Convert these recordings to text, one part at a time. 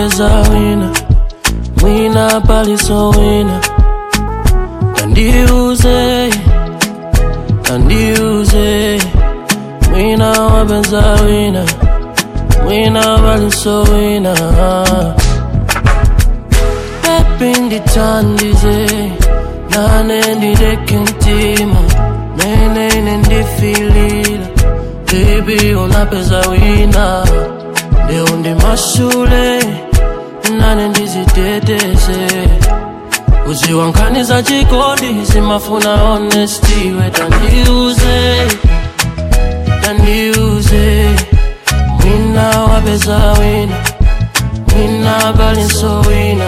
unapeza wina mwina paliso wina kandiuze kandiuze mwina wapeza wina mwina paliso wina pepi nditandize nane ndideke ntima menene ndifilila bebi unapeza wina leo ndi mashule nane ndiziteteze uziwankaniza chikondi zimafuna honesty we tandiuze tandiuze mwina wapeza wina mwina balinso wina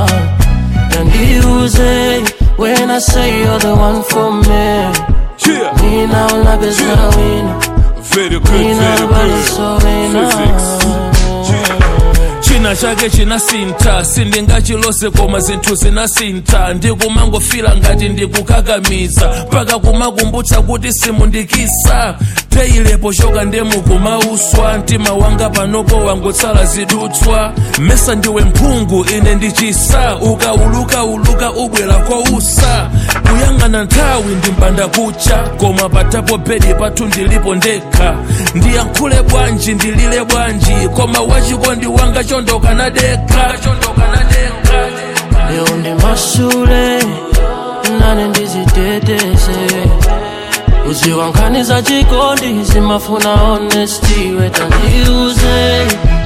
tandiuze when I say you're the one for me Yeah, mwina unapeza wina very good, mwina very balinso good. wina Physics. china chake chinasinta sindingachilose koma zinthu zinasinta ndikumangofila ngati ndikukakamiza mpaka kumakumbutsa kuti simundikisa peyilepo choka ndemukumauswa mtima wanga panopo wangotsala zidutswa mesa ndiwe mphungu ine ndichisa ukauluka uluka ubwera kousa kuyang'ana nthawi ndimpanda kucha koma patapo bedi pathu ndilipo ndekha ndiyankhule bwanji ndilile bwanji koma wachikondi wanga chondoka nadekha chondoka nadekha leo ndi mashule nane ndiziteteze uziwankaniza chikondi zimafuna honesty we tandiuze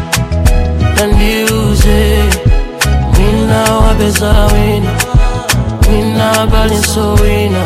tandiuze mwina wapeza wina mwina balinso wina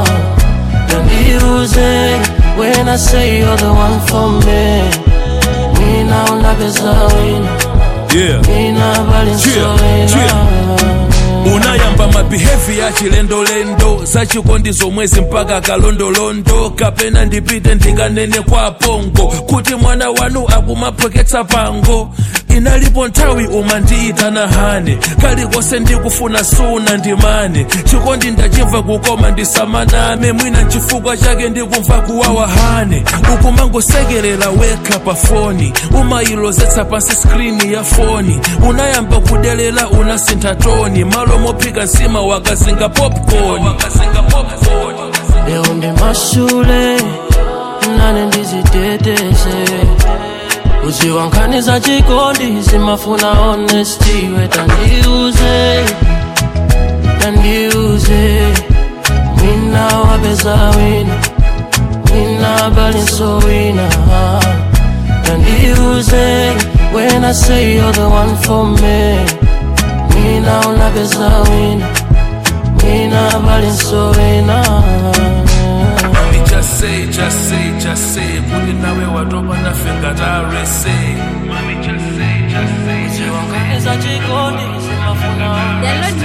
tandiuze when I say you're the one for me mwina unapeza wina yeah. mwina balinso Yeah, wina unayamba mabihevi ya chilendolendo zachikondi zomwezi mpaka kalondolondo kapena ndipite ndikanene kwa pongo kuti mwana wanu akumaphweketsa pango inalipo nthawi umandiitana hane kalikonse ndikufuna suna ndimane chikondi ndachimva kukoma ndisamaname mwina nchifukwa chake ndikumva kuwawa hane ukumangosekerera wekha pa foni umayilozetsa pansi skrini ya foni unayamba kudelela unasintha toni malo mophika nsima wakazinga popcorn leo ndi mashule nane ndiziteteze uziwankaniza chikondi zimafuna honesty we tandiuze tandiuze mwina wapeza wina mwina balinso wina tandiuze when I say you're the one for me mwina unapeza wina mwina balinso wina Mami, just say, just say, just say kuti nawe watopa nafe ngatarese Mami, just say, just say, just say Ziwanganiza chikondi zimafuna Download